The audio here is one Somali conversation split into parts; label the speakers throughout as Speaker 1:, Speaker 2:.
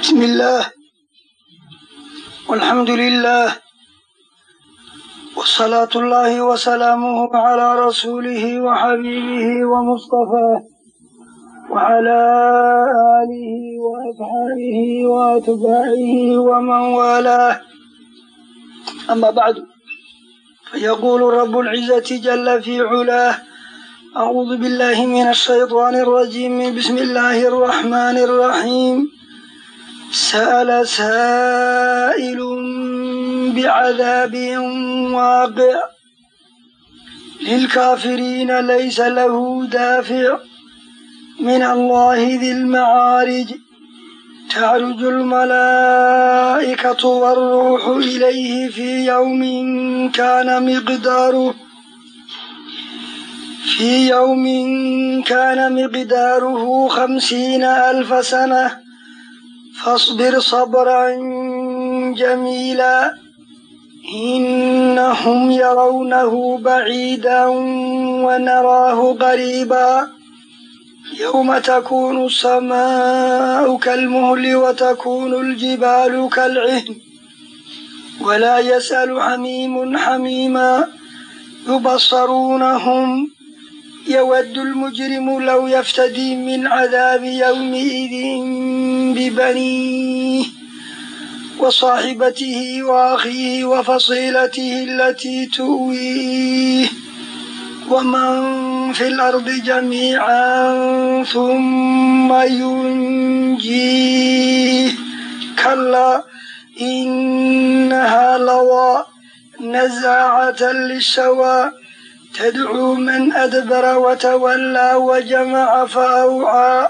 Speaker 1: بسم الله والحمد لله وصلاة الله وسلامه على رسوله وحبيبه ومصطفاه وعلى آله وأصحابه وأتباعه ومن والاه أما بعد فيقول رب العزة جل في علاه أعوذ بالله من الشيطان الرجيم بسم الله الرحمن الرحيم سأل سائل بعذاب واقع للكافرين ليس له دافع من الله ذي المعارج تعرج الملائكة والروح إليه في يوم كان مقداره في يوم كان مقداره خمسين ألف سنة فاصبر صبرا جميلا إنهم يرونه بعيدا ونراه قريبا يوم تكون السماء كالمهل وتكون الجبال كالعهن ولا يسأل حميم حميما يبصرونهم يود المجرم لو يفتدي من عذاب يومئذ ببنيه وصاحبته وأخيه وفصيلته التي تؤويه ومن في الأرض جميعا ثم ينجيه كلا إنها لظى نزاعة للشوى تدعو من أدبر وتولى وجمع فأوعى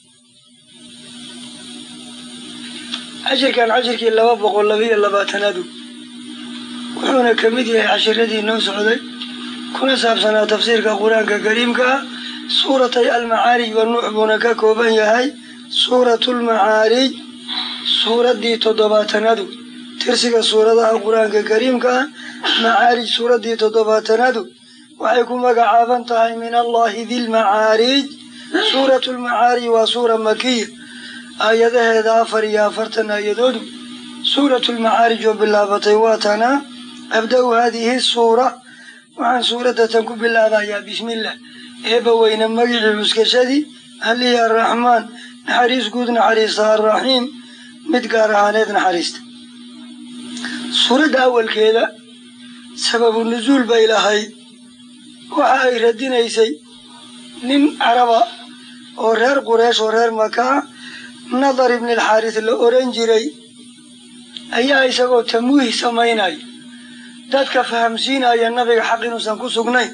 Speaker 1: cashirkan cashirkii laba boqol labiyo labaatanaadu wuxuuna ka mid yahay cashiradii noo socday kuna saabsanaa tafsiirka qur-aanka kariimka ah suuratay almacaarij wa nuux buuna ka kooban yahay suuratulmacaarij suuraddii toddobaatanaadu tirsiga suuradaha qur-aanka kariimka ah macaarij suuraddii toddobaatanaadu waxay ku magacaaban tahay min allahi dilmacaarij suuratulmacaarij waa suura makiya aayadaheeda afar iyo afartan aayadoodu suuratulmacaarij oo bilaabatay waa tanaa abda-u haadihi suura waxaan suuraddatan ku bilaabayaa bismillah eebba weyne magicii cuskashadii allihii arraxmaan naxariis guud naxariista arraxiim mid gaar ahaaneed naxariista suuradda awalkeeda sababu nusuul bay lahayd waxa ay radinaysay nin caraba oo reer qureesh oo reer makaa nadar ibni alxaaris la oran jiray ayaa isagoo tamwiih samaynaya dadka fahamsiinaya nabiga xaq inuusan ku sugnayn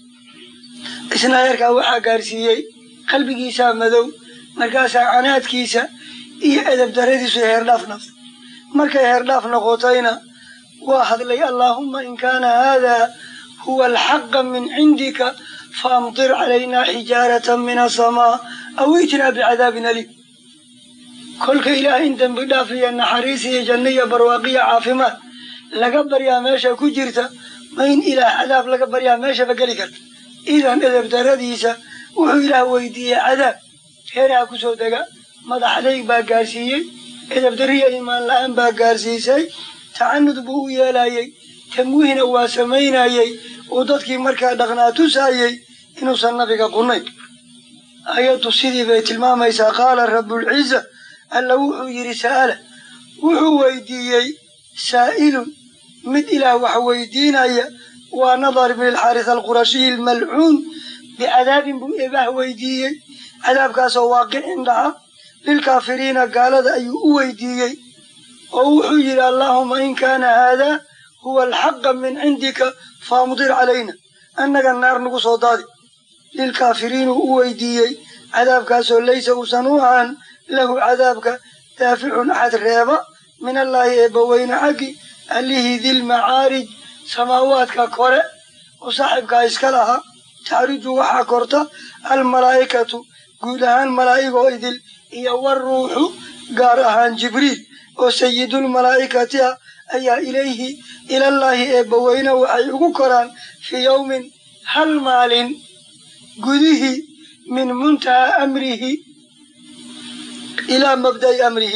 Speaker 1: isna heerkaa waxaa gaarsiiyey qalbigiisaa madow markaasaa canaadkiisa iyo edab daradiisu heerdhaaf noqtay markay heerdhaaf noqotayna waa hadlay allaahumma in kaana haadaa huwa alxaqa min cindika faamtir calaynaa xijaaratan min asamaa aw itinaa bicadaabin aliim kolka ilaahay in dembi dhaaf iyo naxariis iyo janno iyo barwaaqiyo caafimaad laga baryaa meesha ku jirta ma in ilaah cadaab laga baryaa meeshaba geli karta idan edeb daradiisa wuxuu ilaah weydiiyey cadaab heeraha ku soo dega madax adayg baa gaarsiiyey edeb dariya imaan la-aan baa gaarsiisay tacanud buu u yeelayey tamwiihna waa samaynayey uu dadkii markaa dhaqnaa tusaayey inuusan nabiga qunayn ayaddu sidii bay tilmaamaysaa qaala rabbulciza alla wuxuu yidhi sa'ala wuxuu weydiiyey saa'ilun mid ilaah wax weydiinaya waa nadar ibni alxaaris alqurashiyi almalcuun bicadaabin buu eebaah weydiiyey cadaabkaasoo waaqicin dhaca lilkaafiriina gaalada ayuu u weydiiyey oo wuxuu yidhi allaahuma in kaana haadaa huwa alxaqa min cindika faamdir calayna annaga naar nagu soo daadi lilkaafiriinuu u weydiiyey cadaabkaasoo laysa uusan u ahaan lahu cadaabka daaficun axad reeba min allaahi eebbaweyne xaggi allihii dilmacaarij samaawaadka kore oo saaxibkaa iska lahaa tacriju waxaa korta almalaa'ikatu guud ahaan malaa'igoo idil iyo waruuxu gaar ahaan jibriil oo sayidulmalaa'ikati ah ayaa ilayhi ilallaahi eebbaweyne waxay ugu koraan fii yowmin hal maalin gudihii min muntahaa amrihi ilaa mabda'i amrihi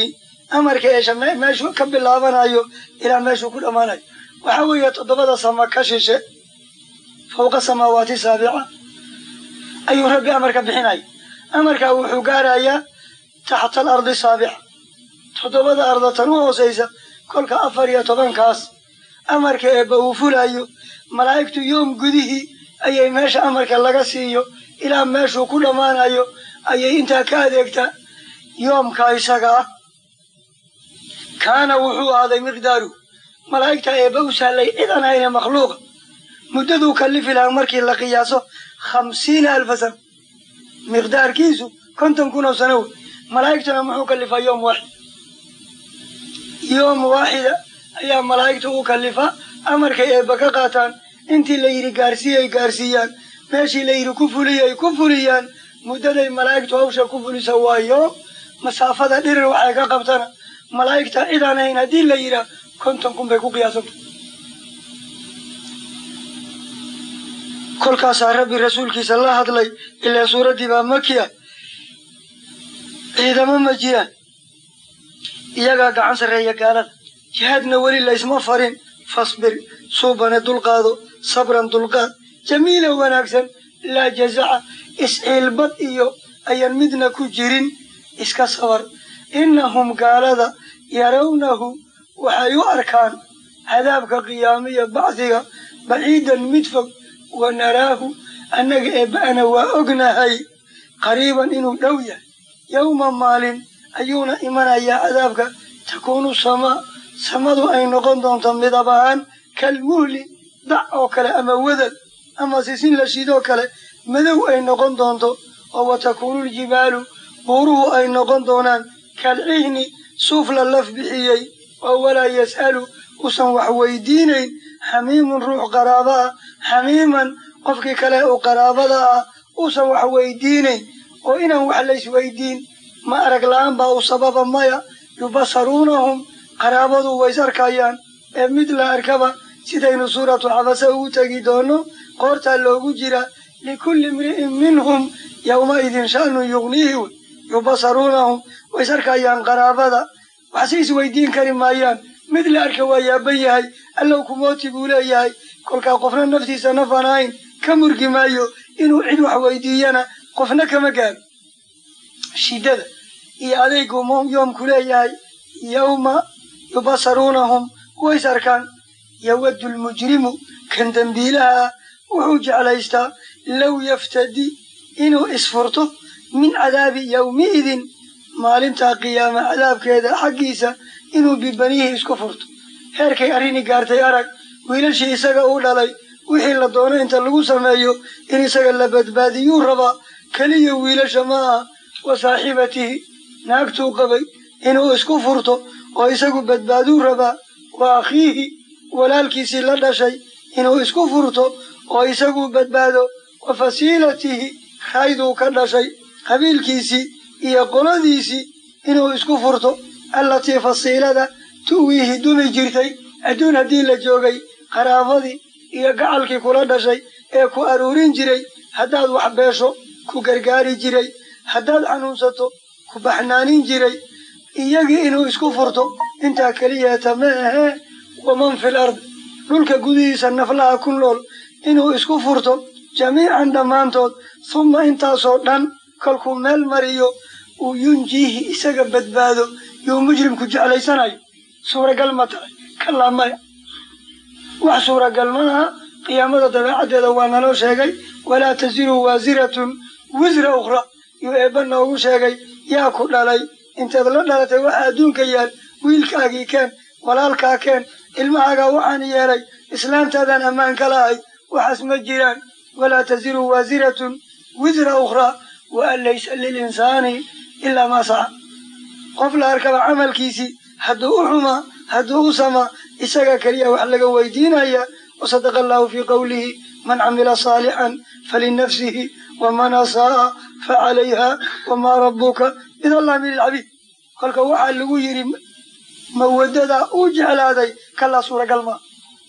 Speaker 1: amarka eesha meeshuu ka bilaabanayo ilaa meeshuu ku dhammaanayo waxaa weeye toddobada sama ka shishe fawqa samaawaati saabica ayuu rabbi amarka bixinaya amarkaa wuxuu gaarayaa taxta al ardi saabica toddobada arda tan u hoosaysa kolka afar iyo tobankaas amarka eebba uu fulayo malaa'igtu yoom gudihii ayay meesha amarka laga siiyo ilaa meeshuu ku dhammaanayo ayay intaa ka adeegtaa yoomka isaga ah kaana wuxuu ahaaday miqdaaru malaa'igta eebba u sahlay cid aan hayne makhluuqa muddaduu kallifi lahaa markii la qiyaaso khamsiina alfa sana miqdaarkiisu konton kun oo sano wey malaa'igtuna muxuu kallifaa yoom waaxid yoom waaxida ayaa malaa'igtu u kallifaa amarkay eebba ka qaataan intii la yidhi gaarsiiyay gaarsiiyaan meeshii la yidhi ku fuliyay ku fuliyaan muddaday malaa'igtu hawsha ku fulisa waa yoom masaafada dhirir waxay ka qabtana malaa'igta cidaan hayn haddii la yidhaah konton kun bay ku qiyaasanta kolkaasaa rabbi rasuulkiisa la hadlay ilaa suuraddii baa makiya ciidamo ma jiraan iyagaa gacan sarreeya gaalada jihaadna weli laysma farin fasbir suubane dulqaado sabran dulqaad jamiila wanaagsan laa jazaca isciilbad iyo ayaan midna ku jirin iska sabar innahum gaalada yarawnahu waxay u arkaan cadaabka qiyaamiya bacdiga baciidan mid fog wa naraahu annaga eebba'ana waa ognahay qariiban inuu dhow yahay yowma maalin ayuuna imanayaa cadaabka takuunu samaa samadu ay noqon doonto midab ahaan kalmuhli dac oo kale ama wadad ama sisin la shidoo kale madow ay noqon doonto oo wa takuunu ljibaalu buuruhu ay noqon doonaan kalcihni suuf la laf bixiyey oo walaa yas'alu usan wax weydiinayn xamiimun ruux qaraaba ah xamiiman qofkii kale uu qaraabada ah usan wax weydiinayn oo inaan wax laysweydiin ma arag la'aan baa u sababa maya yubasaruunahum qaraabadu ways arkayaan ee mid la arkaba sidaynu suuratu xabase ugu tegi doono qoortaa loogu jira likulli imri'in minhum yowmaidin sha'nu yugniihi wey yubasaruunahum ways arkayaan qaraabada waxse isweydiin kari maayaan mid la arka waa yaaban yahay allow kumooti buu leeyahay kolkaa qofna naftiisa nafan ahayn ka murgi maayo inuu cid wax weydiiyana qofna kama gaaro shiddada iyo adaygu yoomku leeyahay yowma yubasaruunahum ways arkaan yawaddu lmujrimu kan dembiilaha ah wuxuu jeclaystaa low yaftadi inuu isfurto min cadaabi yowmiidin maalintaa qiyaama cadaabkeeda xaggiisa inuu bibanihi isku furto heerkay arrini gaartay arag wiilashii isaga uu dhalay wixii la doono inta lagu sameeyo in isaga la badbaadiyuu rabaa keliya wiilasha ma aha wa saaxibatihi naagtuu qabay inuu isku furto oo isagu badbaaduu rabaa wa akhiihi walaalkiisii la dhashay inuu isku furto oo isagu badbaado wa fasiilatihi rayduu ka dhashay qabiilkiisii iyo qoladiisii inuu isku furto allatii fasiilada tu'wiihi dumi jirtay adduun haddii la joogay qaraabadii iyo gacalkii kula dhashay ee ku aruurin jiray haddaad wax beesho ku gargaari jiray haddaad xanuunsato ku baxnaanin jiray iyagii inuu isku furto intaa keliyaata ma ahee waman fil ardi dhulka gudihiisa naflaha ku nool inuu isku furto jamiican dhammaantood humma intaasoo dhan kolkuu meel mariyo uu yunjiihi isaga badbaado yuu mujrimku jeclaysanayo suuragal ma tahay kalaa maya wax suuragal ma aha qiyaamada dabeecaddeeda waa naloo sheegay walaa tasiru waasiratun wisra ukhra yuu eebba noogu sheegay yaa ku dhalay inteed la dhalatay waxa adduunka yaal wiilkaagii keen walaalkaa keen ilmahaagaa waxaan yeelay islaantaadaan ammaan ka lahay waxaas ma jiraan walaa tasiru waasiratun wisra ukhraa wa an laysa lilinsaani ilaa maa saca qof la arkaba camalkiisii hadduu u xumaa hadduu u samaa isaga keliya wax laga weydiinaya wasadaqa allahu fii qowlihi man camila saalixan falinafsihi waman asaaa facalayha wamaa rabbuka bidallaamin lilcabiid kolka waxaa lagu yidhi mawadada uu jeclaaday kalaa suuragal maa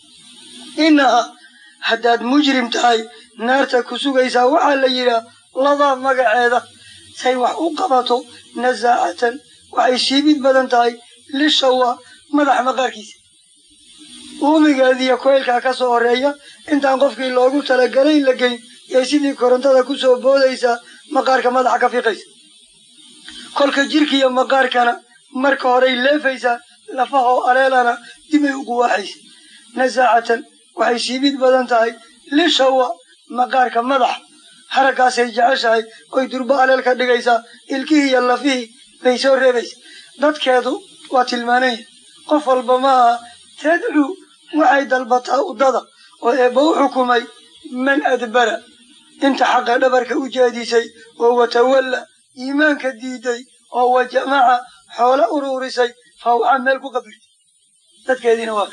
Speaker 1: innaha haddaad mujrim tahay naarta ku sugaysaa waxaa la yidhaah ladaa magaceeda say wax u qabato nasaacatan waxay siibid badan tahay lishawa madaxa maqaarkiisa uumigeediiyo koylkaa ka soo horeeya intaan qofkii loogu talagalay la geyn yay sidii korontada ku soo boodaysaa maqaarka madaxa ka fiiqaysa kolka jirkiiyo maqaarkana marka horey leefaysaa lafahoo aleelana dibay ugu waaxaysa nasaacatan waxay siibid badan tahay lishawa maqaarka madaxa haraggaasay jeceshahay oy durbo aleel ka dhigaysaa ilkihii iyo lafihii bay soo reebaysa dadkeedu waa tilmaanaya qof walba maaha tadcuu waxay dalbataa uddada oo eebba u xukumay man adbara inta xaqa dhabarka u jeedisay oo watawalla iimaanka diiday oo wa jamaca xoolo uruurisay fawca meel ku qabirtay dadkeediina waa ka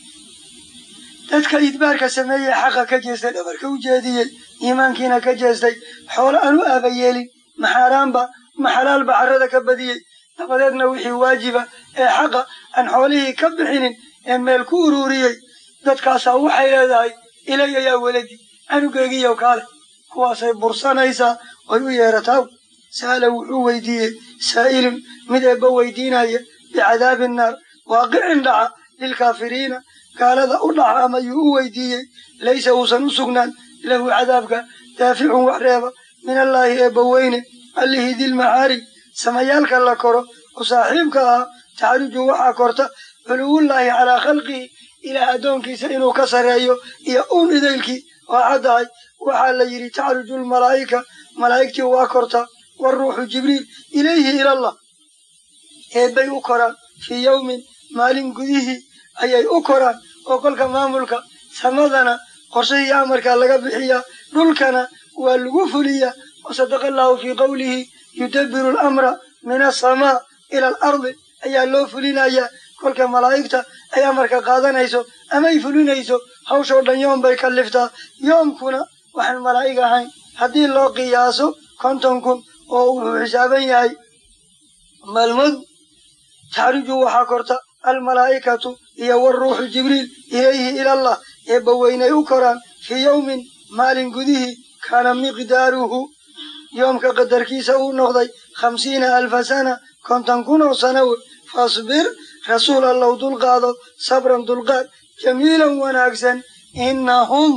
Speaker 1: dadka idbaarka sameeyey xaqa ka jeestay dhabarka u jeediyey iimaankiina ka jeestay xoolo aan u aaba yeelin maxaaraanba maxalaalba carrada ka badiyey dabadeedna wixii waajiba ee xaqa aan xoolihii ka bixinin ee meel ku uruuriyey dadkaasaa waxay leedahay ilaya yaa weladi anugeygiiyow kaale kuwaasay bursanaysaa oy u yeerataa sa'ala wuxuu weydiiyey saa'ilun mid eebba weydiinaya bicadaabi naar waaqicin dhaca lilkaafiriina gaalada u dhaca ama yuu u weydiiyey laysa uusan u sugnaan lahu cadaabka daaficun wax reeba min allaahi eebba weyne allihii dilmacaari samayaalka la koro oo saaxiibka ahaa taxruju waxaa korta culuwullaahi calaa khalqihi ilaah addoonkiisa inuu ka sarreeyo iyo uun idaylkii waa caddahay waxaa la yidhi taxruju lmalaa'ika malaa'igtii waa korta waruuxu jibriil ilayhi ilallah eebbay u koraan fii yowmin maalin gudihii ayay u koraan oo kolka maamulka samadana qorshahii amarkaa laga bixiyaa dhulkana waa lagu fuliyaa wasadaqa allahu fii qowlihi yudabbiru alamra min asamaa ila alardi ayaa loo fulinayaa kolka malaa'igta ay amarka qaadanayso amay fulinayso hawshoo dhan yoom bay kalliftaa yoomkuna waxaan malaa'ig ahayn haddii loo qiyaaso konton kun oo wuxuu xisaaban yahay maalmadu taxriju waxaa korta almalaa'ikatu iyo waruuxu jibriil ilayhi ilallah eebba weynay u koraan fii yowmin maalin gudihii kaana miqdaaruhu yoomka qadarkiisa uu noqday khamsiina alfa sana konton kun oo sana wey fasbir rasuul allow dulqaado sabran dulqaad jamiilan wanaagsan innahum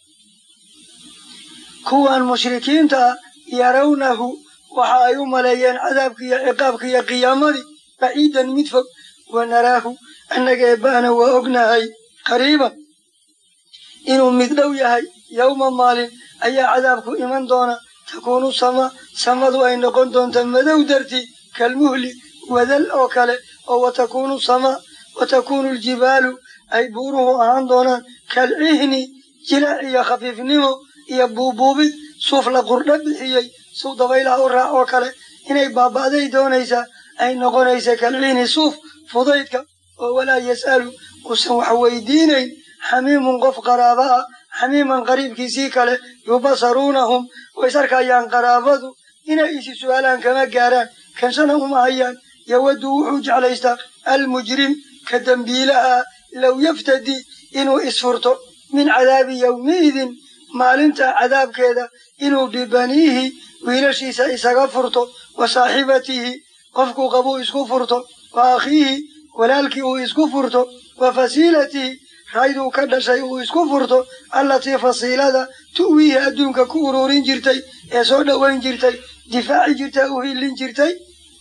Speaker 1: kuwan mushrikiinta ah yarawnahu waxa ay u maleeyeen cadaabka iyo ciqaabka iyo qiyaamadii baciidan mid fog wanaraahu annaga eebbaana waa ognahay qariiban inuu mid dhow yahay yowma maalin ayaa cadaabku iman doona takuunu sama samadu ay noqon doonta madow dartii kalmuhli wadal oo kale oo watakuunu sama watakuunu ljibaalu ay buuruhu ahaan doonaan kalcihni jilaac iyo khafiifnimo iyo buubuubid suuf la qurdha bixiyey suu dabaylaha u raac oo kale inay baaba'day doonaysaa ay noqonaysa kalcihni suuf fudaydka oo walaa yas'alu uusan wax weydiinayn xamiimun qof qaraaba ah xamiiman qariibkiisii kale yubasaruunahum ways arkayaan qaraabadu inay isi su'aalaan kama gaaraan kanshana uma hayaan yawaddu wuxuu jeclaystaa almujrim ka dembiilaha low yaftadi inuu isfurto min cadaabi yowmiidin maalinta cadaabkeeda inuu bibaniihi wiilashiisa isaga furto wa saaxibatihi qofkuu qabuu isku furto wa akhiihi walaalkii uu isku furto wa fasiilatihi rayduu ka dhashay uu isku furto allatii fasiilada tu'wiihi adduunka ku ururin jirtay ee soo dhowayn jirtay difaaci jirtay u hillin jirtay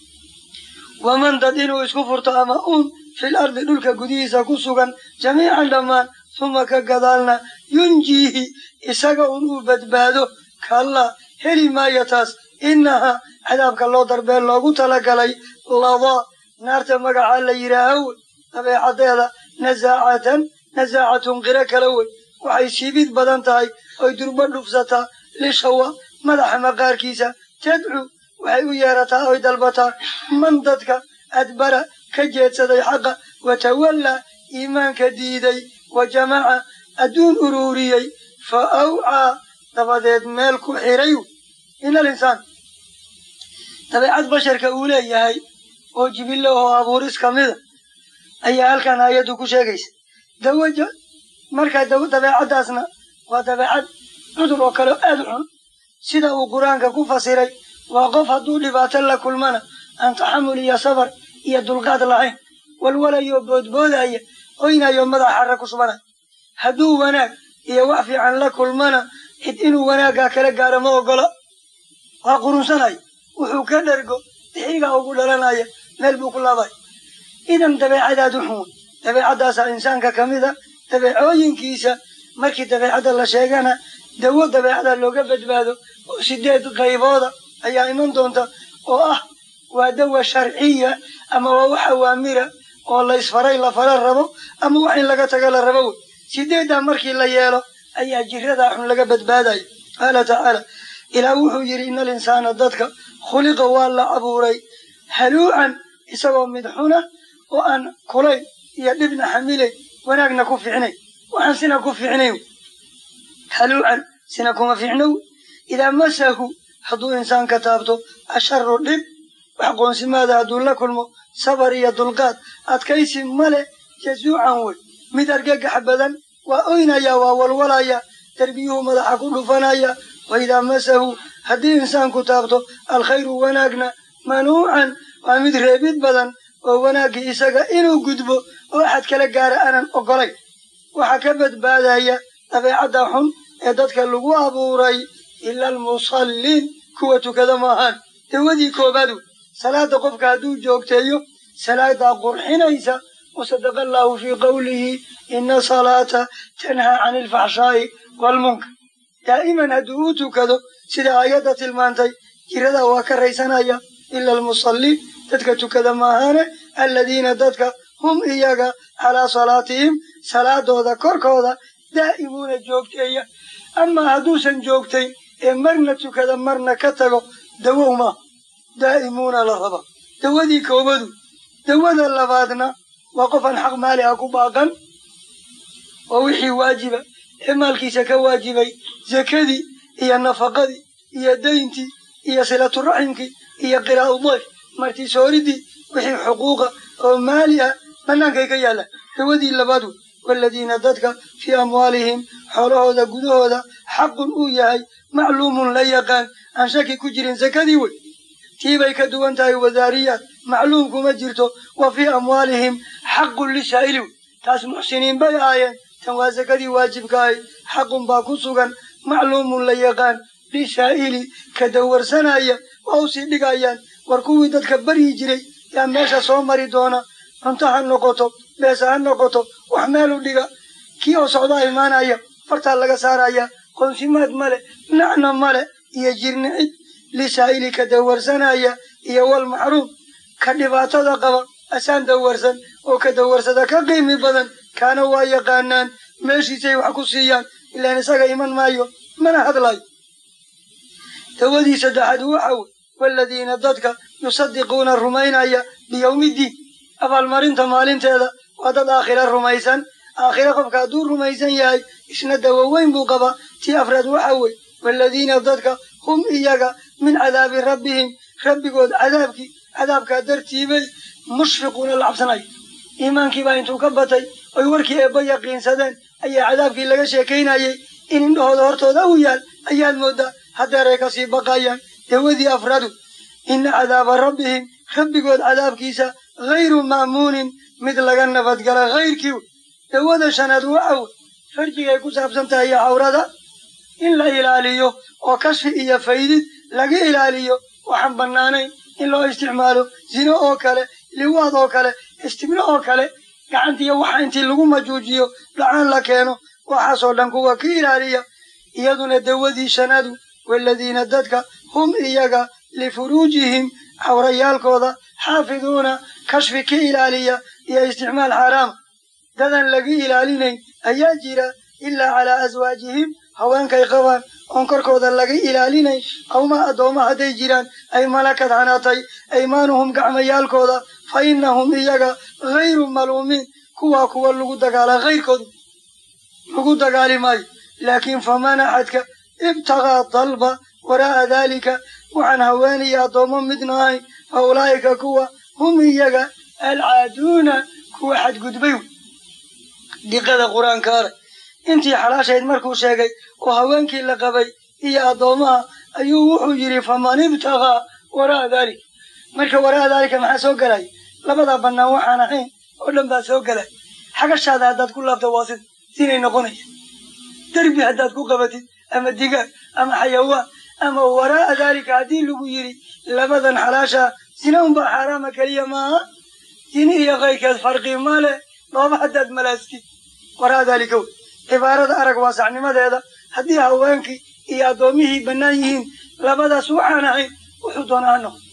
Speaker 1: waman dad inuu isku furto ama uun fil ardi dhulka gudihiisa ku sugan jamiican dhammaan suma ka gadaalna yunjiihi isaga un uu badbaado kallaa heli maayo taas innahaa cadaabka loo darbeen loogu talagalay ladaa naarta magacaa la yidhaaha wey dabeecaddeeda nasaacatan nasaacatun qiro kala wey waxay siibid badan tahay oy durbo dhufsataa lishawa madaxa maqaarkiisa tadcu waxay u yeerataa oy dalbataa man dadka adbara ka jeedsaday xaqa watawallaa iimaanka diiday wa jamaca adduun uruuriyey fa awcaa dabadeed meel ku xiray ina alinsaan dabeecad basharka uu leeyahay oo jibillo oo abuuris ka mida ayaa halkan aayaddu ku sheegaysa dawaja markaa dabeecaddaasna waa dabeecad cudur oo kale aad u xun sida uu qur-aanka ku fasiray waa qof hadduu dhibaato la kulmana aan taxamul iyo sabar iyo dulqaad lahayn walwalayo boodboodaya oynayo madax xarra ku shubanaya hadduu wanaag iyo wax fiican la kulmana cid inuu wanaaggaa kala gaaro ma ogola waa qurunsanaya wuxuu ka dhergo dixigaa ugu dhalanaya meel buu ku laabaya idan dabeecadaad u xun wey dabeecaddaasaa insaanka ka mid a dabeecooyinkiisa markii dabeecadda la sheegana dawo dabeecada looga badbaado oo sideed qaybooda ayaa iman doonta oo ah waa dawa sharciya ama waa wax awaamira oo laysfaray la fara rabo ama wax in laga taga la rabo wey sideeddaa markii la yeelo ayaa jiradaa xun laga badbaadaya qaala tacaala ilaah wuxuu yidhi ina alinsaana dadka khuliqa waa la abuuray haluucan isagoo mid xuna oo aan kulayn iyo dhibna xamilayn wanaagna ku fiicnayn waxaan sina ku fiicnayn haluucan sina kuma fiicnow idaa masahu hadduu insaanka taabto asharu dhib wax qoonsimaada hadduu la kulmo sabar iyo dulqaad adkaysi male jazuucan wey mid argagax badan waa oynaya waa walwalaya derbiyuhu madaxa ku dhufanaya wa idaa masahu haddii insaanku taabto alkhayru wanaagna manuucan waa mid reebid badan oo wanaaggii isaga inuu gudbo oo axad kala gaara aanan ogolayn waxaa ka badbaadaya dabeecadda xun ee dadka lagu abuuray ila almusalliin kuwa tukada maahaan dawadii koobaad wey salaada qofka hadduu joogteeyo salaadaa qurxinaysa wasadaqa allaahu fii qowlihi ina salaata tanhaa cani alfaxshaa'i waalmunkar daa'iman hadduu u tukado sida aayadda tilmaantay jiradaa waa ka raysanaya ila almusalliin dadka tukada maahaane alladiina dadka hum iyaga calaa salaatihim salaadooda korkooda daa'imuuna joogteeya amaa hadduusan joogtayn ee marna tukada marna ka tago dawow maa daa'imuuna la raba dawadii koobadu dawada labaadna waa qof aan xaq maali ah ku baaqan oo wixii waajiba ee maalkiisa ka waajibay zakadii iyo nafaqadii iyo dayntii iyo silaturaximkii iyo qiraa'u dayf martisooridii wixii xuquuqa oo maali ah bannaankay ka yaallaan dawadii labaad wey waaladiina dadka fii amwaalihim xoolahooda gudahooda xaqun uu yahay macluumun la yaqaan aan shaki ku jirin sakadii wey tiibay ka duwan tahay wadaariyaad macluum kuma jirto wa fii amwaalihim xaqun lisaa'ili wey taas muxsiniin bay ahaayeen tan waa sakadii waajibka ahayd xaqun baa ku sugan macluumun la yaqaan lisaa'ili ka dawarsanaya waa u sii dhigayaan war kuwii dadka baryi jiray yaa meesha soo mari doona cunto ha noqoto beesa ha noqoto wax meel u dhiga kii oo socdaa imaanaya fartaa laga saaraya qoonsimaad male nacna male iyo jirnicid lisaa'ili ka dawarsanaya iyo wal maxruum ka dhibaatada qaba asaan dawarsan oo ka dawarsada ka qiimi badan kaana waa yaqaanaan meeshiisay wax ku siiyaan ilaan isaga iman maayo mana hadlayo dawadii saddexaad waxa wey waaladiina dadka yusadiquuna rumaynaya biyowmiddiin abaalmarinta maalinteeda waa dad aakhira rumaysan aakhira qofka hadduu rumaysan yahay isna dawo weyn buu qabaa tii afraad waxa wey waaladiina dadka hum iyaga min cadaabi rabbihim rabbigood cadaabkii cadaabkaa dartiibay mushfiquuna la cabsanaya iimaankiibaa intuu ka batay oy warkii eebba yaqiinsadeen ayaa cadaabkii laga sheekaynayay in indhahooda hortooda u yaal ayaad mooddaa haddeeray kasii baqayaan dawadii afradu ina cadaaba rabbihim rabbigood cadaabkiisa hayru ma'muunin mid laga nabadgala hayrkii wey dawada shanaad waxa wey farjigay ku saabsan tahay iyo cawrada in la ilaaliyo oo kashfi iyo faydid laga ilaaliyo waxaan bannaanayn in loo isticmaalo zino oo kale liwaad oo kale istibno oo kale gacantiiyo waxa intii lagu majuujiyo dhacaan la keeno waxaasoo dhan kuwa ka ilaaliya iyaduna dawadii shanaadu waaladiina dadka hum iyaga lifuruujihim cawrayaalkooda xaafiduuna kashfi ka ilaaliya iyo isticmaal xaaraama dadan laga ilaalinayn ayaa jira ilaa calaa aswaajihim haweenkay qabaan oon korkooda laga ilaalinayn awma addoomma hadday jiraan ay malakad hanaatay aymaanuhum gacmayaalkooda fa innahum iyaga hayru maluumiin kuwaa kuwa lagu dagaalaa hayrkoodu lagu dagaali maayo laakiin faman axadka ibtagaa dalba waraa'a daalika waxaan haweenaya addoommo midna ahayn fa ulaa'ika kuwa hum iyaga alcaaduuna kuwa xadgudbay wey diqada qur-aanka arag intii xalaashayd markuu sheegay oo haweenkii la qabay iyo addoommaha ayuu wuxuu yidhi faman ibtagaa waraa'a daalika marka waraa'a daalika maxaa soo gelaya labadaa bannaan waxaan ahayn oo dhan baa soo gelay xagashaada haddaad ku laabta waa sida sinay noqonaya derbi haddaad ku qabatid ama digaag ama xayawaan ama waraa'a daalika haddii lagu yidhi labadan xalaashaa sina unbaa xaaraama keliya maaha sini iyo kayrkeed farqi male dhooba haddaad malaastid waraa'a daalika wey cibaarada arag waasacnimadeeda haddii haweenkii iyo addoomihii bannaan yihiin labadaas waxaan ahayn wuxuu doonaa ha noqdo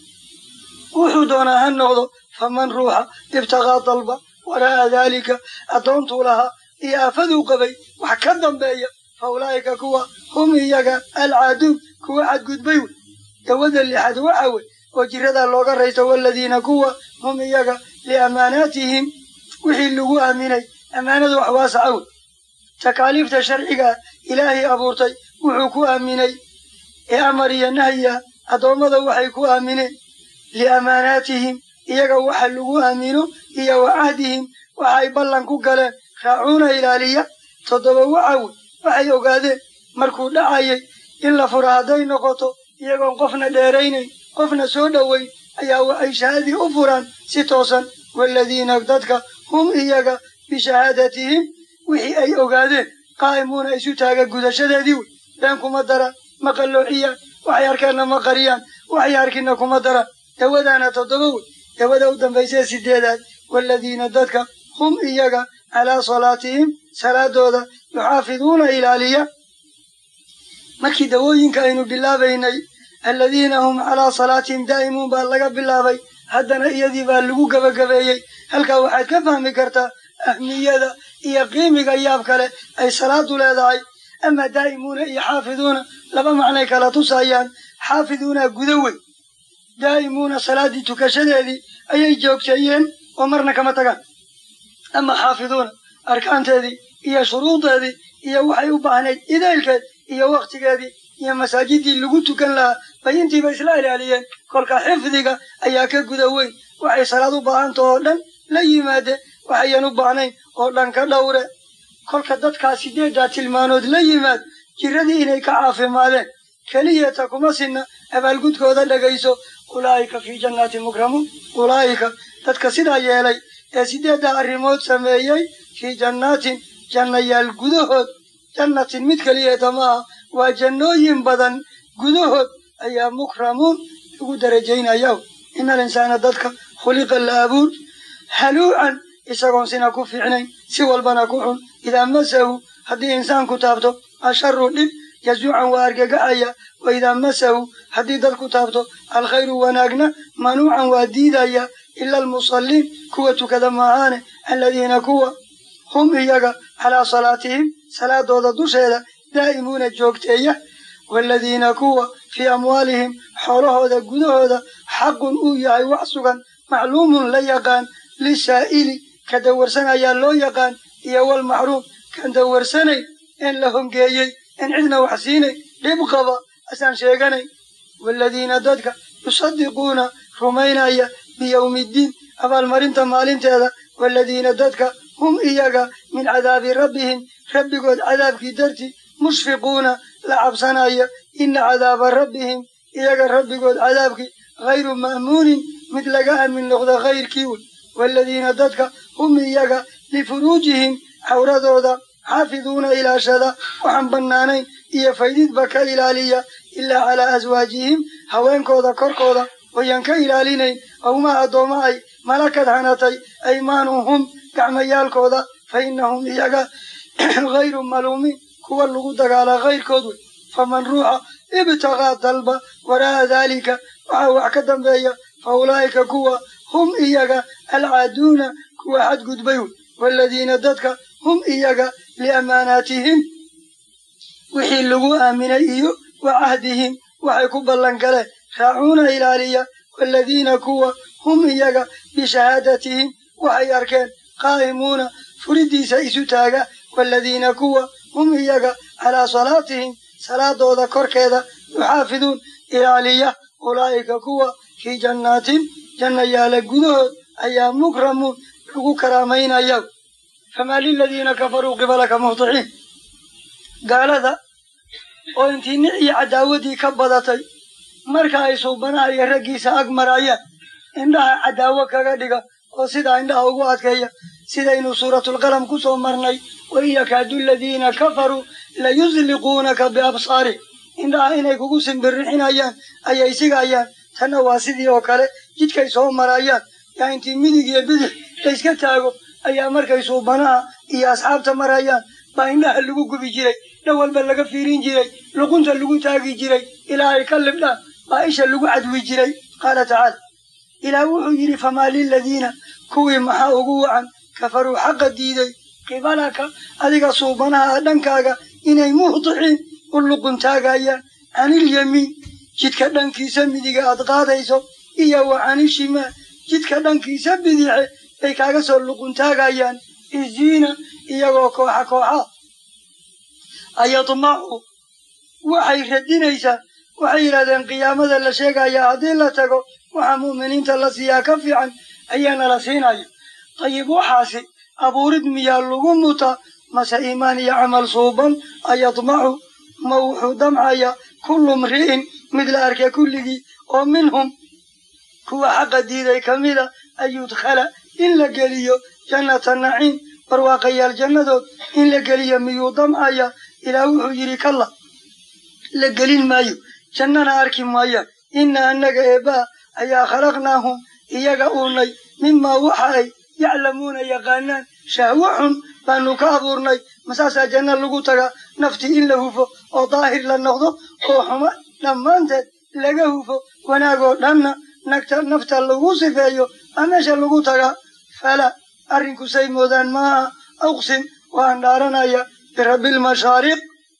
Speaker 1: wuxuu doonaa ha noqdo faman ruuxa ibtaqaa dalba waraa'a daalika addoontuu lahaa iyo aafaduu qabay wax ka dambeeya fa ulaa'ika kuwa hum iyaga alcaaduun kuwa xadgudbay wey dawada lixaad waxa wey oo jiradaa looga raysto waladiina kuwa hum iyaga liamaanaatihim wixii lagu aaminay ammaanadu wax waasaca wey takaaliifta sharcigaa ilaahay abuurtay wuxuu ku aaminay ee amar iyo nahya addoommada waxay ku aamineen liamaanaatihim iyaga waxa lagu aamino iyo wa cahdihim waxay ballan ku galeen raacuuna ilaaliya toddoba waxa wey waxay ogaadeen markuu dhacayay in la fura hadday noqoto iyagoon qofna dheeraynayn qofna soo dhoweyn ayaa waxay shahaadii u furaan si toosan waaladiina dadka hum iyaga bishahaadatihim wixii ay ogaadeen qaa'imuuna isu taaga gudashadeedii wey been kuma daraan ma qalloociyaan waxay arkeenna ma qariyaan waxay arkinna kuma daraan dawadaana toddoba wey dawada u dambaysee sideedaad waaladiina dadka hum iyaga calaa salaatihim salaadooda yuxaafiduuna ilaaliya markii dawooyinka aynu bilaabaynay aladiina hum calaa salaatihim daa'imuun baa laga bilaabay haddana iyadii baa lagu gebagabeeyey halkaa waxaad ka fahmi kartaa ahmiyada iyo qiimiga yaab kale ay salaadu leedahay ama daa'imuuna iyo xaafiduuna laba macnay kala tusayaan xaafiduuna guda wey daa'imuuna salaaddii tukashadeedii ayay joogteeyeen oo marna kama tagaan ama xaafiduuna arkaanteedii iyo shuruudeedii iyo waxay u baahnayd idaylkeed iyo wakhtigeedii iyo masaajidii lagu tukan lahaa bay intiiba isla ilaaliyeen kolka xifdiga ayaa ka guda weyn waxay salaad u baahantah oo dhan la yimaadeen waxayan u baahnayn oo dhan ka dhowre kolka dadkaa sideeddaa tilmaanood la yimaad jiradii inay ka caafimaadeen keliyata kuma sinna abaalgudkooda dhegayso ulaa'ika fii jannaati mukramuun ulaa'ika dadka sidaa yeelay ee sideeddaa arrimood sameeyey fii jannaatin jannayaal gudahood jannatin mid keliyata maaha waa jannooyin badan gudahood ayaa mukramuun lagu darajaynaya ina alinsaana dadka khuliqa la abuur haluucan isagoon sina ku fiicnayn si walbana ku xun idaa masahu haddii insaanku taabto asharu dhib yazuucan waa argagaxaya wa idaa masahu haddii dadku taabto alkhayru wanaagna manuucan waa diidaya ila almusalliin kuwa tukada maahaane aladiina kuwa hum iyaga calaa salaatihim salaadooda dusheeda daa'imuuna joogteeya waaladiina kuwa fii amwaalihim xoolahooda gudahooda xaqun uu yahay wax sugan macluumun la yaqaan lisaa'ili ka dawarsan ayaa loo yaqaan iyo walmaxruum kan dawarsanayn een la hongeeyey een cidna wax siinay dhib qaba asaan sheeganayn waaladiina dadka yusadiquuna rumaynaya biyowmiiddiin abaalmarinta maalinteeda waaladiina dadka hum iyaga min cadaabi rabbihim rabbigood cadaabkii dartii mushfiquuna la cabsanaya ina cadaaba rabbihim iyaga rabbigood cadaabkii hayru ma'muunin mid laga aamin noqda kayrkii wey waaladiina dadka hum iyaga lifuruujihim cawradooda xaafiduuna ilaashada waxaan bannaanayn iyo faydidba ka ilaaliya ilaa calaa aswaajihim haweenkooda korkooda wayan ka ilaalinayn awmaa addoomma ay malakad hanatay aymaanuhum gacmayaalkooda fa innahum iyaga hayru maluumiin kuwa lagu dagaalaa kayrkood wey faman ruuxa ibtaqaa dalba waraa'a daalika waxaa wax ka dambeeya fa ulaa'ika kuwa hum iyaga alcaaduuna kuwa xadgudbay wey waaladiina dadka hum iyaga liamaanaatihim wixii lagu aaminay iyo wa cahdihim waxay ku ballan galeen raacuuna ilaaliya waaladiina kuwa hum iyaga bishahaadatihim waxay arkeen qaa'imuuna furidiisa isu taaga waaladiina kuwa hum iyaga calaa salaatihim salaadooda korkeeda yuxaafiduun ilaaliya ulaa'ika kuwa fii jannaatin jannayaala gudahood ayaa mukramuun lagu karaamaynaya famaa liladiina kafaruu qibalaka muhطiciin gaalada oo intii nic iyo cadaawadii ka badatay marka ay suubanaha iyo raggiisa ag marayaan indhaha cadaawo kaga dhiga oo sidaa indhaha ugu adkeeya sidaynu suuratulqalam ku soo marnay wain yakaadu aladiina kafaruu layusliquunaka biabsaarih indhaha inay kugu simbirixinayaan ayay sigayaan tanna waa sidii oo kale jidkay soo marayaan yaa intii midig iyo bidix layska taago ayaa markay suubanaha iyo asxaabta marayaan baa indhaha lagu gubi jiray dhan walba laga fiirin jiray luqunta lagu taagi jiray ilaa ay ka libdhaan baa isha lagu cadwi jiray qaala tacaala ilaah wuxuu yidhi famaa liladiina kuwii maxaa ugu wacan kafaruu xaqa diiday qibalaka adiga suubanaha dhankaaga inay muhdiciin u luqun taagayaan canilyamiin jidka dhankiisa midiga aad qaadayso iyo wa canishimaa jidka dhankiisa bidixe bay kaaga soo luquntaagayaan isiina iyagoo kooxa kooxa ayadmacu waxay radinaysaa waxay yidhahdeen qiyaamada la sheegayaa haddii la tago waxaa mu'miniinta la siiyaa ka fiican ayaana la siinaya dayib waxaasi abuurid miyaa lagu mutaa mase iimaan iyo camal suuban ayadmacu ma wuxuu damcaya kullu mri'in mid la arkay kulligii oo minhum kuwa xaqa diiday ka mida an yudkhala in la geliyo jannata naciim barwaaqayaal jannadood in la geliyo miyuu damcaya ilaah wuxuu yidhi kalla la gelin maayo jannana arki maayaan inna annaga eebbaa ayaa khalaqnaahum iyaga uunay mimaa waxa ay yaclamuuna yaqaanaan shahwo xun baanu ka abuurnay masaasaa janna lagu tagaa naftii in la hufo oo daahir la noqdo oo xuma dhammaanteed laga hufo wanaagoo dhanna nagta nafta lagu sifeeyo aa meesha lagu tagaa fala arrinku say moodaan maaha aqsim waan dhaaranaya birabbilmashaariq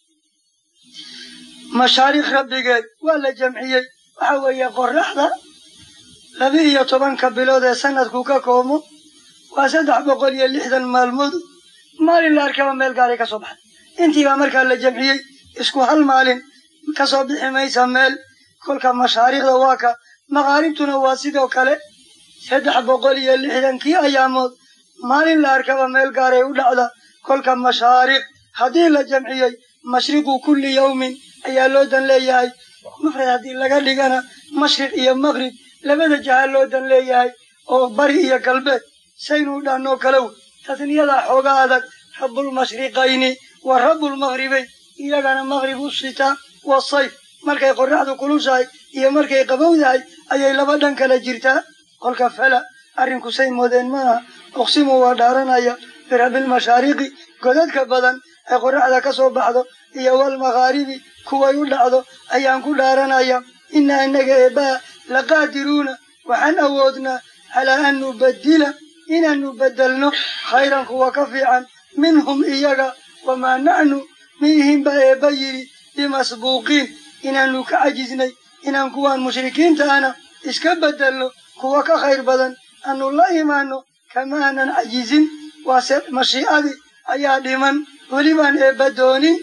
Speaker 1: mashaariq rabbigeed waa la jamciyey waxa weeye qoraxda laba iyo tobanka bilood ee sanadku ka koomo waa saddex boqol iyo lixdan maalmood maalin la arkaba meel gaaray ka soo baxday intiibaa markaa la jamciyey isku hal maalin ka soo bixi maysa meel kolka mashaariikhda waa ka maqaaribtuna waa sidoo kale saddex boqol iyo lixdankii ayaamood maalin la arkaba meel gaaray u dhacda kolka mashaariq haddii la jamciyey mashriqu kulli yawmin ayaa loo dan leeyahay mufrad haddii laga dhigana mashriq iyo maqrib labada jaha loo dan leeyahay oo bari iyo galbeed saynuu dhahnoo kale wey tasniyadaa xooga adag rabbulmashriqayni wa rabbulmaqribayn iyagana maqrib u sitaa wasayf markay qorraxdu kulushahay iyo markay qabowdahay ayay laba dhan kala jirtaa kolka fala arrinku say moodeen maaha uqsimu waa dhaaranaya birabbilmashaariqi godadka badan ee qorraxda ka soo baxdo iyo walmaqaaribi kuway u dhacdo ayaan ku dhaaranaya inna innaga eebbaa laqaadiruuna waxaan awoodnaa calaa an nubaddila inaannu beddelno khayran kuwa ka fiican minhum iyaga wamaa nacnu miihinba eebba yidhi bimasbuuqiin inaannu ka cajisnay inaan kuwaan mushrikiinta ana iska beddelno kuwa ka khayr badan aanu la imaanno kama aanan cajizin waase mashiicadii ayaa dhiman welibaan eebba doonin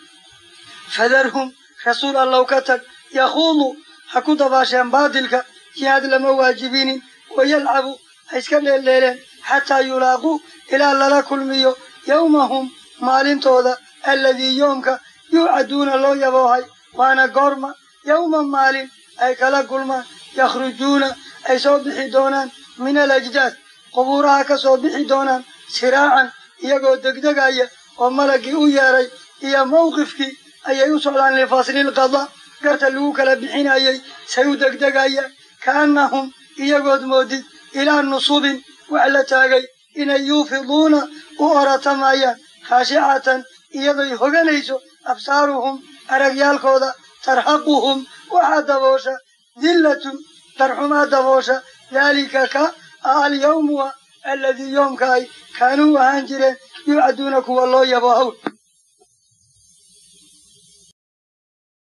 Speaker 1: fadarhum rasuul allow ka tag yakhuudu ha ku dabaasheen baadilka jihaad lama waajibinin wayalcabu ha iska dheeldheeleen xataa yulaaquu ilaa lala kulmiyo yawmahum maalintooda alladii yoomka yuucaduuna loo yaboohay waana goorma yawma maalin ay kala kulmaan yakhrujuuna ay soo bixi doonaan min alajdaad qubuuraha ka soo bixi doonaan siraacan iyagoo degdegaya oo malaggii u yeedhay iyo mawqifkii ayay u socdaan lifaslilqada garta lagu kala bixinayay say u degdegayaan ka'annahum iyagood moodid ilaa nusubin wax la taagay inay yuufiduuna u oratamayaan khaashicatan iyadoy hoganayso absaaruhum aragyaalkooda tarhaquhum waxaa daboosha dillatun darxumaa daboosha daalika ka a alyawmuwa alladii yoomka ay kaanuu ahaan jireen yuucaduuna kuwa loo yabo hawl